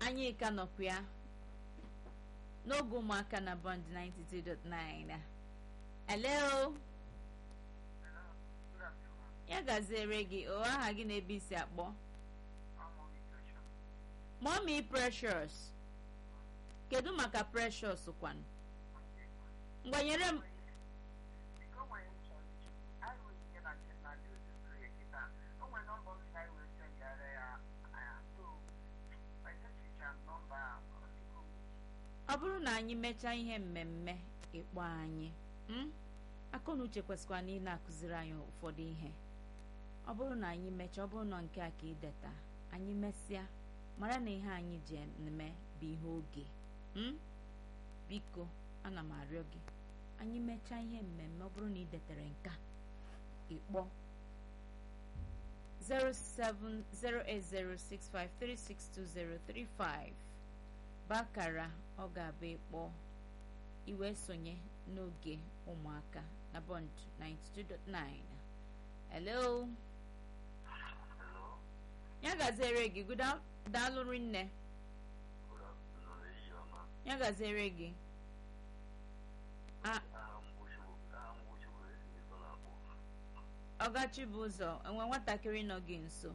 anyị ka nọkwa ya n'oge ụmụaka na bond 92.9 hello ya gaziere gị o aha gị na-ebe isi akpọ mommy precious kedu maka precious kwanụ mgbanyere m ọ bụrụ na anyị mechaa ihe mmemme ịkpọ anyị akọnuche kwesịkwa na ị na-akụziri anyị ụfọdụ ihe ọ bụrụ na anyị mechaa ọ bụrụ na nke a ka ideta anyị mesịa mara na ihe anyị ji eme bụ ihe oge biko ana m arịọ gị anyị mechaa ihe mmemme ọ bụrụ na ị detere nka ịkpọ 08065362035 bakara ọ ga-abụ ịkpọ iwe sonye n'oge ụmụaka na bond 92.9 hello ya gaziere gị daalụrị nne ya gaziere gị ọgachi bụ ụzọ enwe nwatakịrị nọ gị nso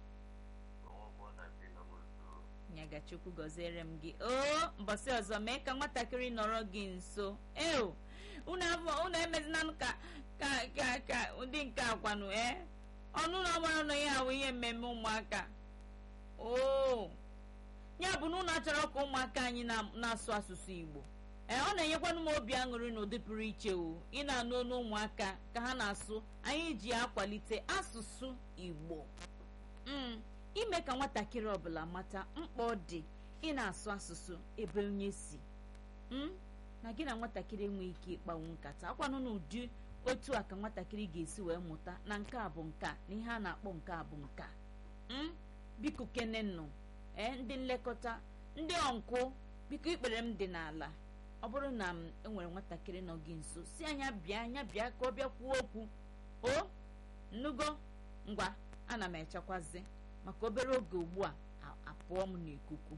nyagachukwu gọziere m gị o mbọsị ọzọ mee ka nwatakịrị nọrọ gị nso eo unu emezina ka ka ka ka ụdị nke akwanụ ee ọnụ na ọgbara nọ ya ahụ ihe mmemme ụmụaka o ya bụ na ụnụ achọrọ ka ụmụaka anyị na-asụ asụsụ igbo ee ọ na-enyekwanụ m obi aṅụrị na ụdị pụrụ iche o ị na-anụ olu ụmụaka ka ha na-asụ anyị ji akwalite asụsụ igbo ime ka nwatakịrị ọbụla mata mkpa ọ dị ị na-asụ asụsụ ebe onye si na gị na nwatakịrị enweghị ike ịkpanwu nkata akwanụ n'ụdị otu a ka nwatakịrị ga-esi wee mụta na nke a bụ nka na ihe a na-akpọ nke a bụ nka biko kenennụ ee ndị nlekọta ndị ọnkụ biko ikpere m dị n'ala ọ bụrụ na m enwere nwatakịrị nọ gị nso si anya bịa anya bịa ka ọ bịa kwuo okwu o nnugo ngwa ana m echekwazi maka obere oge ugbu a apụọ m n'ikuku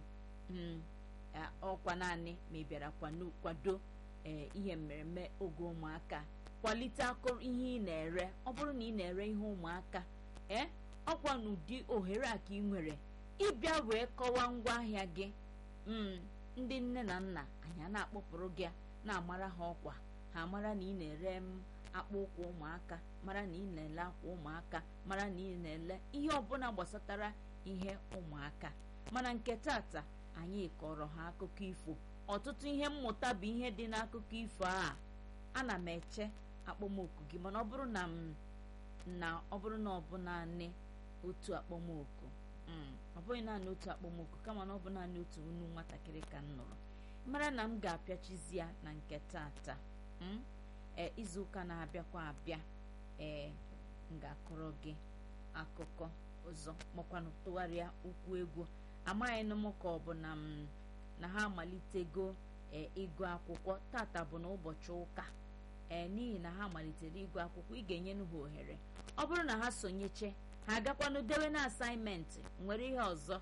ọkwa naanị ma ị bịara kwado ee ihe mmereme oge ụmụaka kwalite akụrụ ihe ị na-ere ọ bụrụ na ị na-ere ihe ụmụaka ee ọkwa n'ụdị ohere a ka ị nwere ịbịa wee kọwaa ngwaahịa gị ndị nne na nna anyị na-akpọpụrụ gị na-amara ha ọkwa ha mara na ị na-ere m akpa ụkwụ ụmụaka mara na ị na-ele akwa ụmụaka mara na ị na-ele ihe ọbụla gbasatara ihe ụmụaka mana nke tata anyị kọrọ ha akụkọ ifo ọtụtụ ihe mmụta bụ ihe dị n'akụkọ ifo a ana m eche akpọmoku gị mana ọ bụrụ na m na ọ bụrụ na ọ bụ naanị otu akpọmoku ọ bụghị naanị otu akpọmoku kama na ọ bụ naanị otu unu nwatakịrị ka m nụrụ mara na m ga-apịachizi ya na nke tata ee izuụka na-abịakwa abịa ee m ga-akọrọ gị akụkọ ọzọ makwanụ tụgharịa ukwu egwu amaghị m ka ọ bụ na m na ha amalitego ee ịgụ akwụkwọ tata bụ na ụbọchị ụka ee n'ihi na ha malitere ịgụ akwụkwọ ị ga-enyenụ ha ohere ọ bụrụ na ha sonyeche ha agakwanụ dewe na asaịmentị nwere ihe ọzọ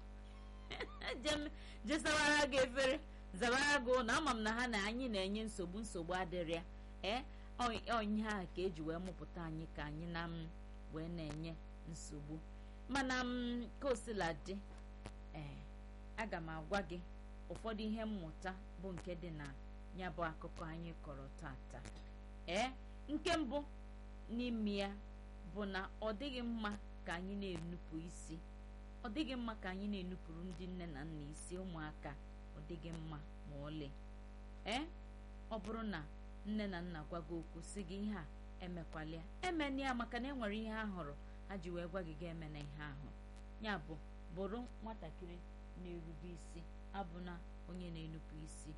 jesawara gị efere zawara gị ụlọ ama m na ha na anyị na-enye nsogbu nsogbu adịrị ya ee onye ha ka eji wee mụpụta anyị ka anyị na m wee na-enye nsogbu mana m ka osila dị ee aga m agwa gị ụfọdụ ihe mmụta bụ nke dị na ya bụ akụkọ anyị kọrọ tata ee nke mbụ n'ime ya bụ na ọ dịghị mma ka anyị na-enupụ isi ọ dịghị mma ka anyị na-enupụrụ ndị nne na nna isi ụmụaka ọ dịghị mma ma ọlị ee ọ bụrụ na nne na nna gwa gị okwu si gị ihe a emekwalia emena ya maka na e nwere ihe a hụrụ ha ji wee gwa gị ga eme na ihe ahụ ya bụ bụrụ nwatakịrị na-erube isi abụna onye na-enupụ isi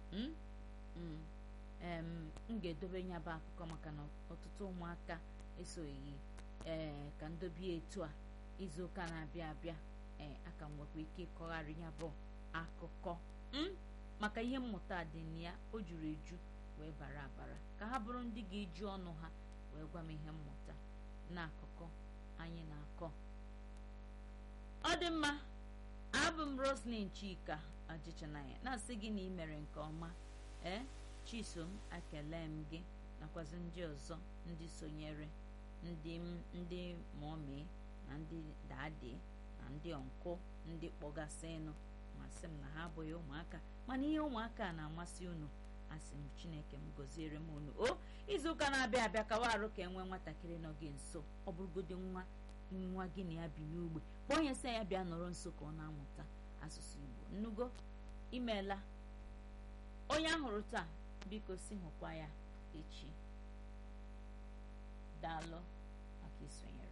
m ga-edobe ya bụ akụkọ maka na ọtụtụ ụmụaka esoghị ee ka ndobie etu a izu ụka na-abịa abịa ee aka m nwekwa ike ịkọgharị ya bụ akụkọ maka ihe mmụta dị na ya o juru eju wee bara abara ka ha bụrụ ndị ga-eji ọnụ ha wee gwa m ihe mmụta na akụkọ anyị na-akọ ọ dị mma abụ m roslin chika ajichanaya na-asị gị na ị mere nke ọma ee chisom ekele m gị nakwazi ndị ọzọ ndị sonyere ndị ndị mọmi na ndị dadi na ndị ọnkụ ndị kpọgasịnụ masị m na ha abụghị ụmụaka mana ihe ụmụaka na-amasị unu asị m chineke m gọziere m unu o izuụka na-abịa abịa kawa arụ ka enwee nwatakịrị nọ gị nso ọ bụrụgodị nwa nwa gị na ya bi n'ogbe kpọọ ya sị ya bịa nọrọ nso ka ọ na-amụta asụsụ igbo nnugo imeela onye ahụrụ taa biko si hụkwa ya echi daalụ maka isonyere